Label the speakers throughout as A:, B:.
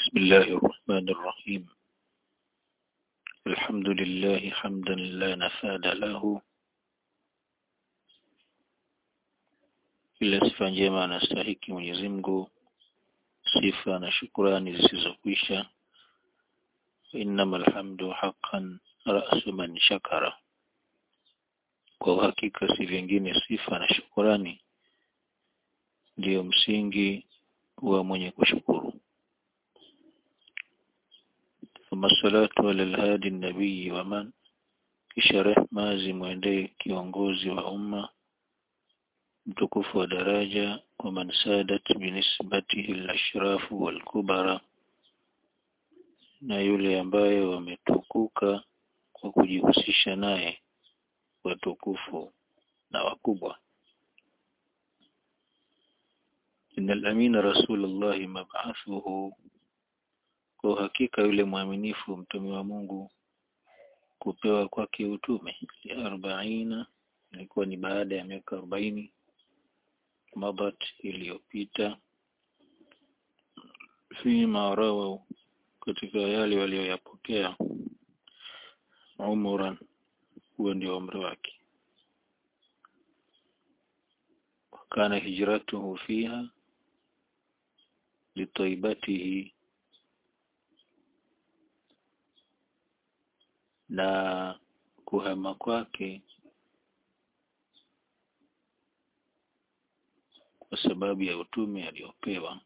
A: بسم الله الرحمن الرحيم الحمد لله حمدا لا نفاد له ila sifa njema anastahiki Mwenyezi Mungu sifa na shukurani zisizokwisha innamal hamdu haqqan ra'su man shakara kwa uhakika si vingine sifa na shukurani ndiyo msingi wa mwenye kushukuru ثم الصلاة على الهادي النبي ومن kisha rehma zimwendee kiongozi wa umma mtukufu wa daraja wa man sadat binisbatihi al-ashrafu wal-kubara na yule ambaye wametukuka kwa kujihusisha naye watukufu na wakubwa inna al-amina rasulullah mab'athuhu kwa hakika yule mwaminifu mtume wa Mungu kupewa kwake utume ya arbaina ilikuwa ni baada ya miaka arobaini mabat iliyopita fima rawa katika yale walioyapokea umuran huo ndio umri wake kana hijratuhu fiha litaibatihi na kuhama kwake kwa sababu ya utume aliopewa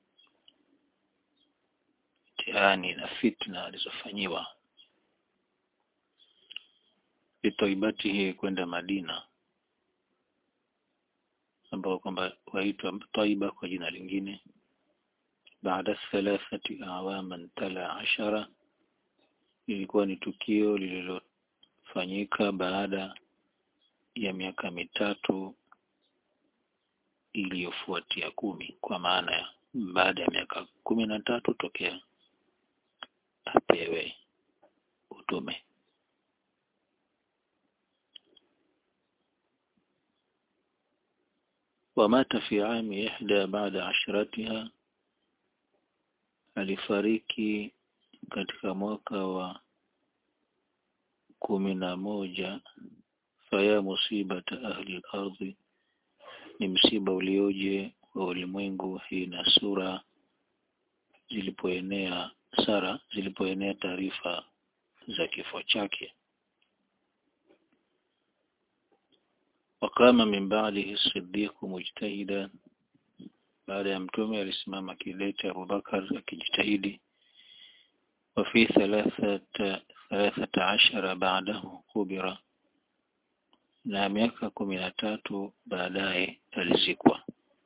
A: mtihani na fitna alizofanyiwa litaibatihi kwenda Madina ambao kwamba waitwa Taiba kwa jina lingine baada thalathati awaman tala ashara ilikuwa ni tukio lililofanyika baada ya miaka mitatu iliyofuatia kumi kwa maana ya baada ya miaka kumi na tatu tokea apewe utume ومات في عام إحدى بعد عشرتها alifariki katika mwaka wa kumi na moja faya musibata ahli ardhi ni msiba ulioje wa ulimwengu hii na sura zilipoenea sara zilipoenea taarifa za kifo chake wakama min ba'dihi siddiq mujtahida baada ya mtume alisimama kidete Abubakar akijitahidi وفي ثلاثة ثلاثة عشر بعده كبر na miaka kumi na tatu baadaye alizikwa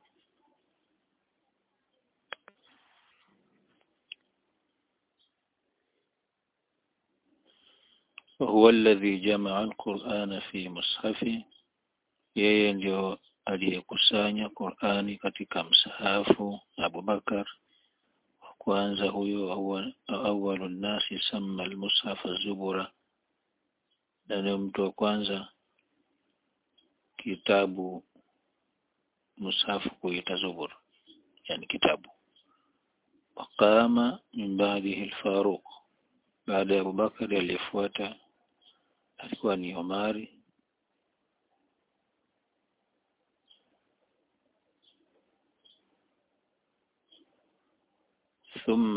A: وهو الذي جمع القرآن في مصحفه yeye ndio aliyekusanya Qur'ani katika msahafu Abu Bakar kwanza huyo awalu nasi sama almushafa zubura na ni mtu wa kwanza kitabu mushafu kuita zubur yani kitabu waqama min ba'dihi al-Faruq baada ya Abubakar aliyefuata alikuwa ni Omari ثم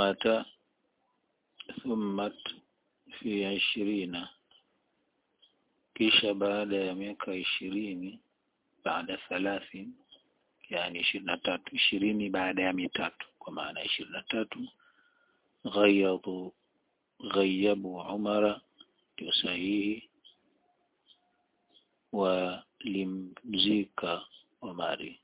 A: ثمت في عشرين kisha baada ya miaka ishirini baada thalathi yani ishirini na tatu ishirini baada ya mitatu kwa maana ishirini na tatu ghayadu ghayabu umara ndio sahihi walimzika Omari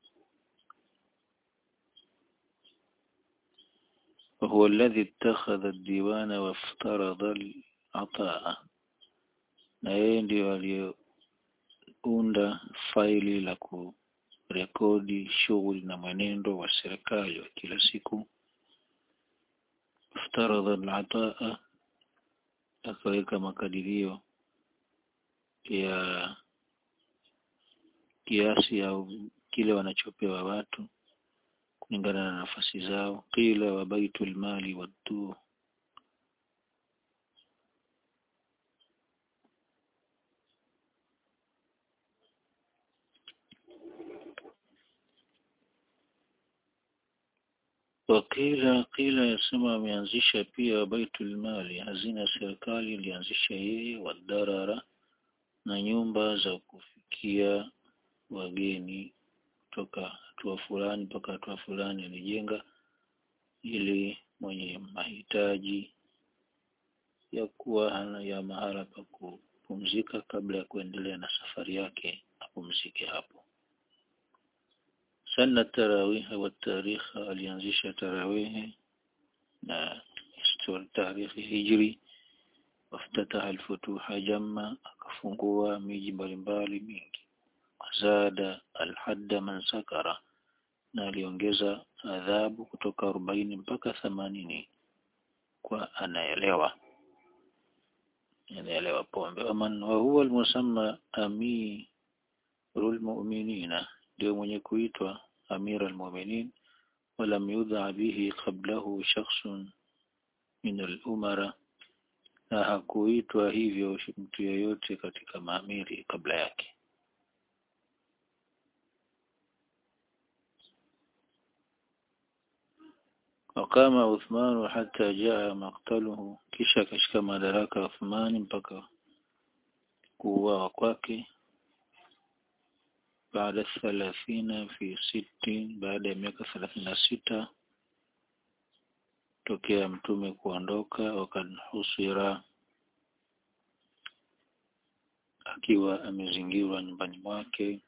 A: وهو الذي اتخذ الديوان وافترض العطاء na yeye ndio aliyounda faili la kurekodi shughuli na mwenendo wa serikali wa kila siku iftaradha al-ataa akaweka makadirio ya kiasi au kile wanachopewa watu kulingana na nafasi zao qila wa baitul mali waddu wakila qila yasema ameanzisha pia baitul mali hazina ya serikali ilianzisha yeye wadarara na nyumba za kufikia wageni kutoka hatua fulani mpaka hatua fulani alijenga ili mwenye mahitaji ya kuwa hana ya mahala pa kupumzika kabla ya kuendelea na safari yake apumzike hapo sana tarawiha wa tarikha alianzisha tarawihi na tarikhi hijri waftataha alfutuha jamma akafungua miji mbalimbali mingi wazada alhadda man sakara na aliongeza adhabu kutoka arobaini mpaka themanini kwa anaelewa anaelewa pombe waman wa huwa almusamma amirul mu'minina ndio mwenye kuitwa amir almu'minin walam yudha bihi qablahu shakhsun min al-umara na hakuitwa hivyo mtu yeyote katika maamiri kabla yake wakama Uthmanu hata jaa maktaluhu kisha akashika madaraka Uthmani mpaka kuuawa kwake baada thalathina fi sittin baada ya miaka thelathini na sita tokea mtume kuondoka wakad husira akiwa amezingirwa nyumbani mwake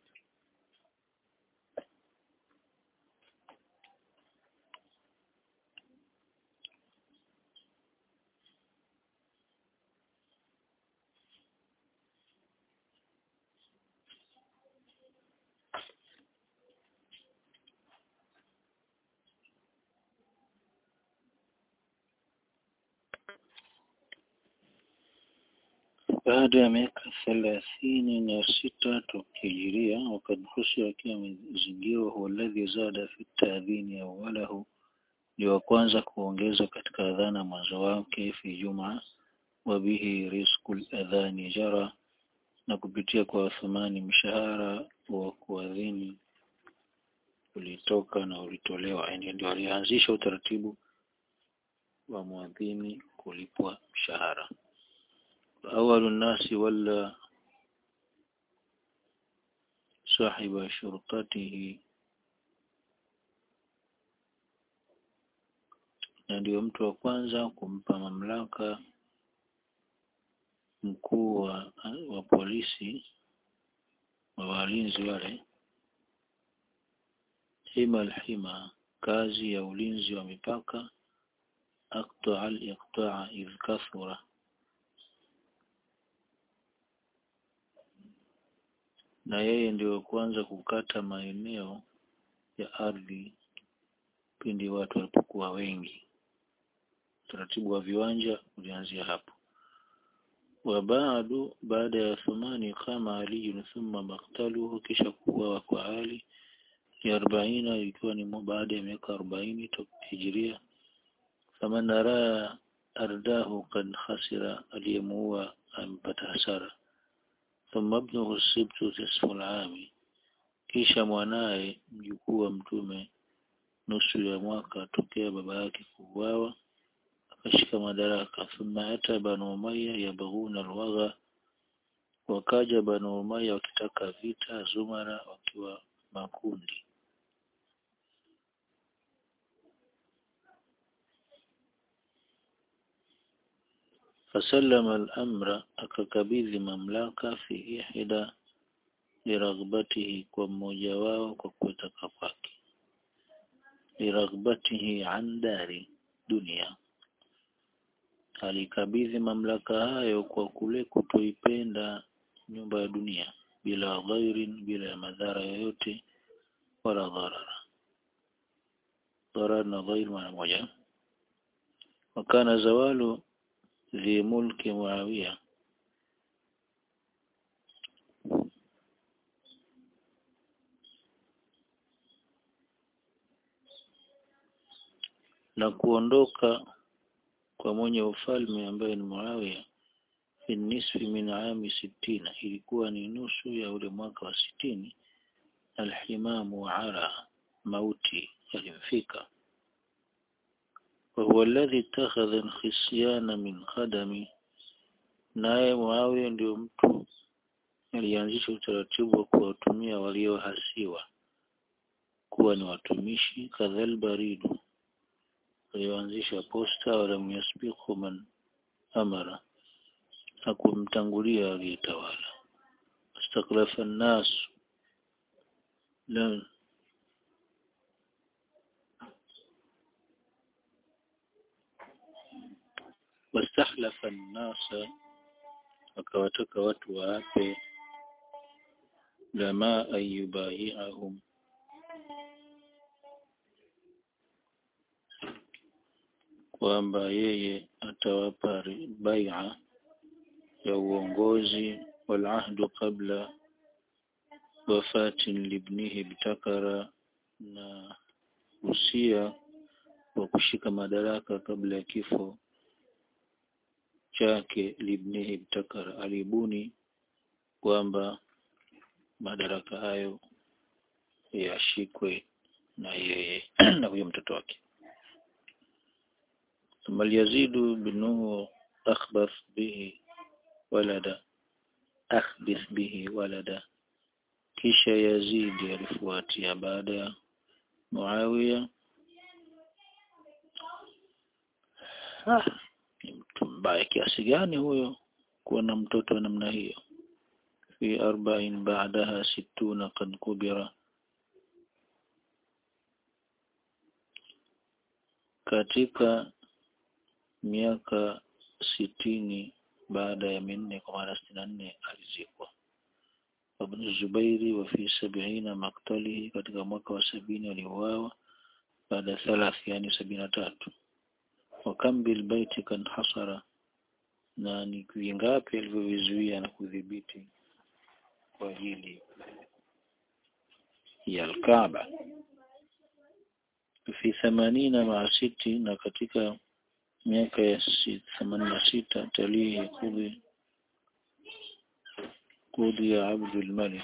A: baada ya miaka thelathini na sita tukihijiria wakad husira akiwa amezingirwa huwa alladhi zada fi taadhini awalahu ndio wa kwanza kuongeza katika adhana mwanzo wake fi juma wa bihi rizqul adhani jara na kupitia kwa Uthmani mshahara wa kuadhini ulitoka na ulitolewa yani ndio alianzisha utaratibu wa muadhini kulipwa mshahara أول الناس ولا صاحب شرطته na ndio mtu wa kwanza kumpa mamlaka mkuu wa, wa polisi wa walinzi wale hima alhima kazi ya ulinzi wa mipaka aqta al-iqta'a idh kathura na yeye ndio kwanza kukata maeneo ya ardhi pindi watu walipokuwa wengi. Utaratibu wa viwanja ulianzia hapo. Wa baadu baada ya Thumani kama Ali thumma maktaluhu, kisha kuuawa kwa Ali ya arobaina ikiwa ni baada ya miaka arobaini toka hijiria. Faman raa ardahu kad khasira, aliyemuua amepata hasara thumma ibnuhu sibtu nisfu al-ami, kisha mwanaye mjukuu wa mtume nusu ya mwaka tokea baba yake kuuawa akashika madaraka. Thumma ata banu Umayya yabghuna alwagha, wakaja banu Umayya wakitaka vita, Zumara wakiwa makundi. fasallama al-amra akakabidhi mamlaka fi ihda liraghbatihi kwa mmoja wao kwa kutaka kwake liraghbatihi an dari dunia alikabidhi mamlaka hayo kwa kule kutoipenda nyumba ya dunia bila ghairin bila ya madhara yoyote wala dharara dharar na ghair maana moja wakana zawalu ذي ملك معاوية na kuondoka kwa mwenye ufalme ambaye ni Muawiya fi nisfi min ami sittina ilikuwa ni nusu ya ule mwaka wa sitini alhimamu ara mauti yalimfika وهو الذي اتخذ الخصيان من خدم naye Muawiya ndio mtu alianzisha utaratibu wa kuwatumia waliohasiwa kuwa ni watumishi kadhal baridu walioanzisha posta walam yasbiqu man amara hakumtangulia aliyetawala astaklafa nnas la wastahlafa nnasa akawataka watu waape lama an yubayiahum kwamba yeye atawapa baia ya uongozi walahdu qabla wafatin libnihi btakara na usia wa kushika madaraka kabla ya kifo chake libnihi btakara alibuni kwamba madaraka hayo yashikwe na yeye na huyo mtoto wake ثم اليزيد بنه أخبث به ولدا أخبث به ولدا kisha Yazidi alifuatia baada ya Muawiya ah, ni mtu mbaya kiasi gani huyo kuwa na mtoto wa namna hiyo fi arba'in ba'daha sittuna qad kubira katika miaka sitini baada ya minne kwa maana sitini na nne alizikwa Ibn Zubairi wa fi sabiina maktalihi katika mwaka wa sabini aliuawa baada ya thalathi yani sabini na tatu wa kam bil baiti kan hasara na ni vingapi alivyovizuia na kudhibiti kwa ajili ya Al-Kaaba fi themanina maa siti na katika miaka ya themanini na sita talihi kudhi kudhi ya Abdul Malik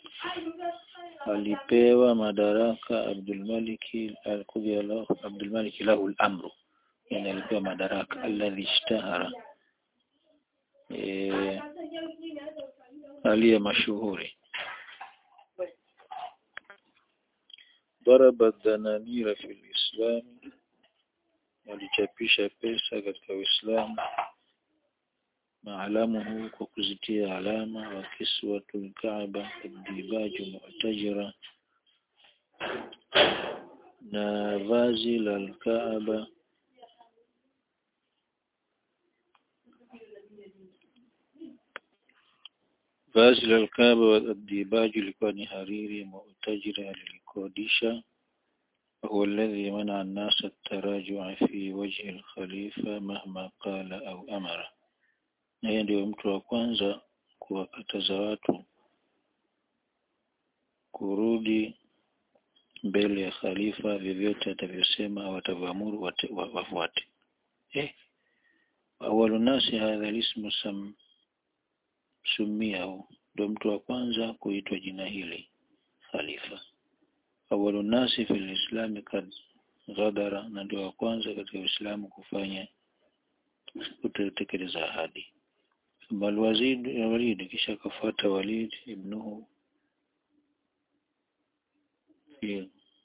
A: alipewa madaraka Abdul Malik alkudhi Abdul Malik lahu al-amru yani alipewa madaraka alladhi ishtahara e, aliye mashuhuri ضرب الدنانير في الإسلام walichapisha pesa katika Uislamu maalamuhu kwa kuzitia alama wa kiswatul Kaaba dibaju mu'tajira na vazi la Kaaba vazi la Kaaba wa dibaju ilikuwa ni hariri mu'tajira alilikodisha هو الذي منع الناس التراجع في وجه الخليفة مهما قال أو أمر na yeye ndio mtu wa kwanza kuwakataza watu kurudi mbele ya khalifa vyovyote atavyosema au atavyoamuru wafuate eh awalu nasi hadha lismu sam sumiahu ndio mtu wa kwanza kuitwa jina hili khalifa awalu nasi fil islami kad ghadara na ndio wa kwanza katika Uislamu kufanya kutekeleza ahadi bal wazid walid kisha kafuata walid ibnuhu fi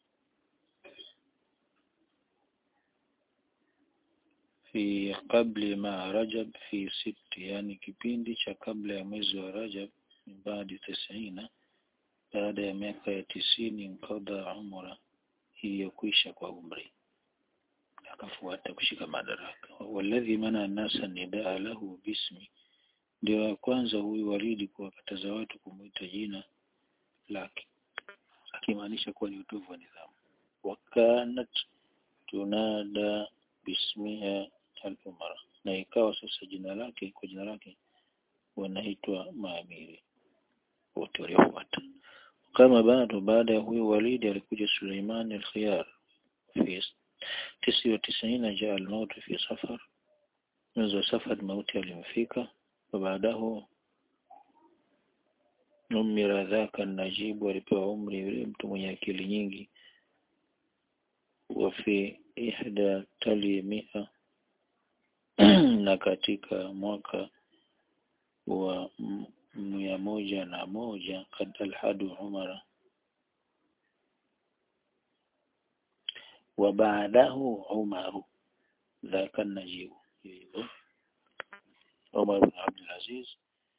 A: fi qabli ma rajab fi sitti yani kipindi cha kabla ya mwezi wa rajab baada tisina baada ya miaka ya tisini mkada umra iliyokwisha kwa umri akafuata kushika madaraka walladhi mana nasa nidaa lahu bismi ndio ya kwanza huyu walidi kuwakataza watu kumwita jina lake akimaanisha kuwa ni utovu wa nidhamu wakanat tunada bismiha al-umara na ikawa sasa jina lake kwa jina lake wanaitwa maamiri wote waliofuata kama bado baada ya huyu walidi alikuja Suleiman al-Khiyar fi tisi wa tisini jaa almautu fi safar mwezi wa safar mauti alimfika wabaadahu umira dhaka najibu alipewa umri yule mtu mwenye akili nyingi wa fi ihda tali mia na katika mwaka wa mia moja na moja kad alhadu umara wa baadahu umaru dhaka najibu hivyo Umar bin Abdul Aziz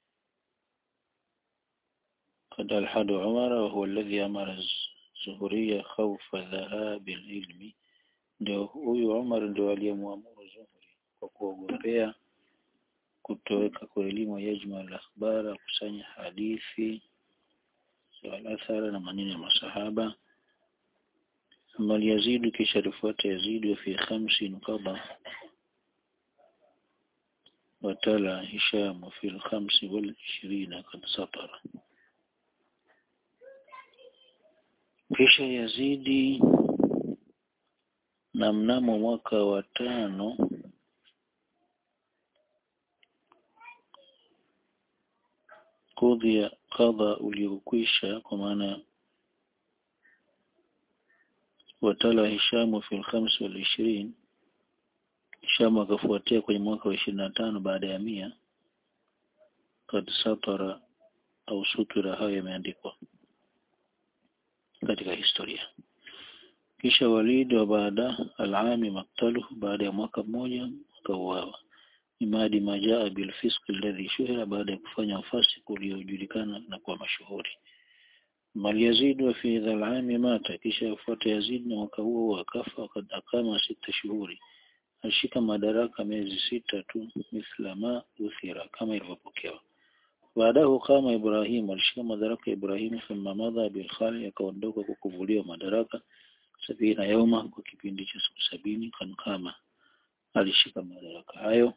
A: قد الحد عمر وهو الذي أمر الزهرية خوف ذهاب العلم ndio huyu Umar ndio aliyemwamuru Zuhri kwa kuogopea kutoweka kwa elimu yajma al-akhbara kusanya hadithi wal-athara na maneno ya masahaba amma Yazid kisha alifuata Yazid fi khamsin qada وتلا هشام في الخمس والعشرين قد سطر kisha Yazidi na mnamo mwaka wa tano kudhia kadha uliokwisha kwa maana watala Hishamu fi al-khams wal ishirin Hishamu akafuatia kwenye mwaka wa ishirini na tano baada ya mia kad satara au sutura hayo yameandikwa katika historia kisha Walid wa baada alami maktaluhu baada ya mwaka mmoja akauawa imadi majaa bil fisq alladhi shuhira baada ya kufanya ufasi uliojulikana na kuwa mashuhuri mal Yazid wa fi dhal ami mata kisha afuata Yazid na mwaka huo akafa wakati akama sita shuhuri alishika madaraka miezi sita tu mithla ma uthira kama ilivyopokewa baadahu kama Ibrahim alishika madaraka Ibrahim thumma madha bil khali akaondoka kwa kuvuliwa madaraka sabina yauma kwa kipindi cha siku sabini kan kama alishika madaraka hayo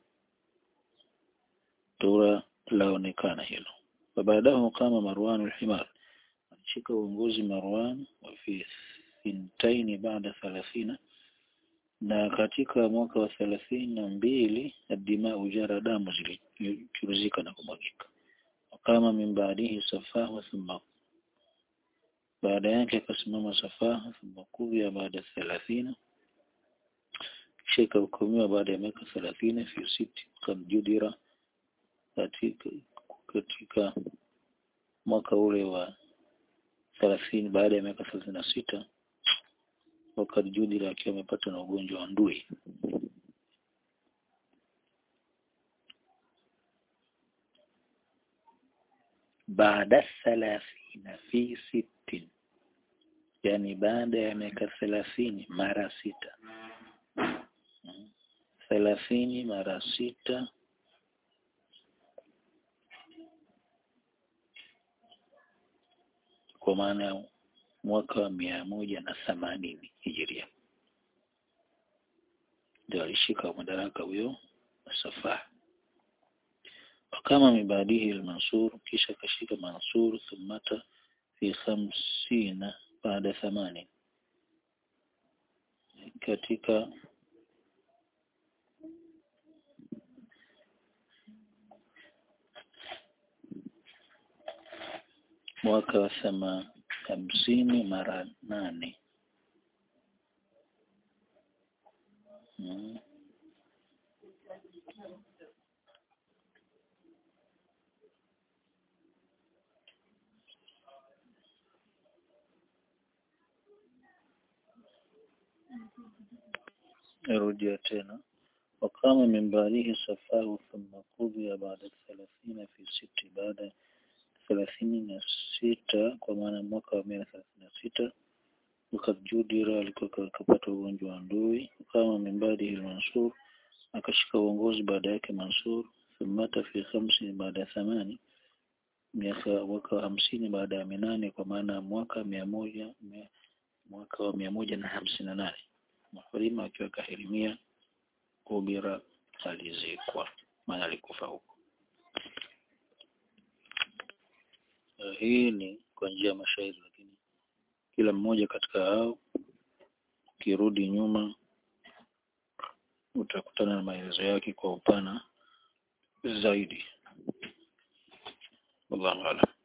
A: tura laonekana hilo baadahu kama Marwan al-Himar alishika uongozi Marwan wa fi thintaini baada thalathina na katika mwaka wa thelathini na mbili adima ujara damu zilichuruzika na kumwagika kama min baadihi safaha thumma baada yake akasimama safaha thumma kuvia baada thelathina kisha ikahukumiwa baada ya miaka thelathini fi siti kad judira katika, katika mwaka ule wa thelathini baada ya miaka thelathini na sita wakati judira akiwa amepata na ugonjwa wa ndui baada thalathina fi sittin yani baada ya miaka thelathini mara sita thelathini mara sita kwa maana ya mwaka wa mia moja na themanini hijiria ndio alishika madaraka huyo Safah wakama mibadihi al-Mansur kisha kashika Mansur thumata fi khamsina baada thamani katika mwaka wa thama hamsini mara nane hmm. Narudia tena wakama min baadihi safahu thumma qudhiya baada thalathina fi siti baada thelathini na sita kwa maana mwaka wa mia thelathini na sita wakajudira alikuwa akapata ugonjwa wa ndui kama mimbadi al-Mansur akashika uongozi baada yake Mansur thumata fi khamsi baada ya thamani miaka mwaka wa hamsini baada ya minane kwa maana mwaka mia moja mia, mwaka wa mia moja na hamsini na nane Muhrima akiwa kahirimia Kubira alizikwa maana alikufa huko Uh, hii ni kwa njia ya mashairi lakini kila mmoja katika hao ukirudi nyuma utakutana na maelezo yake kwa upana zaidi wallahu a'lam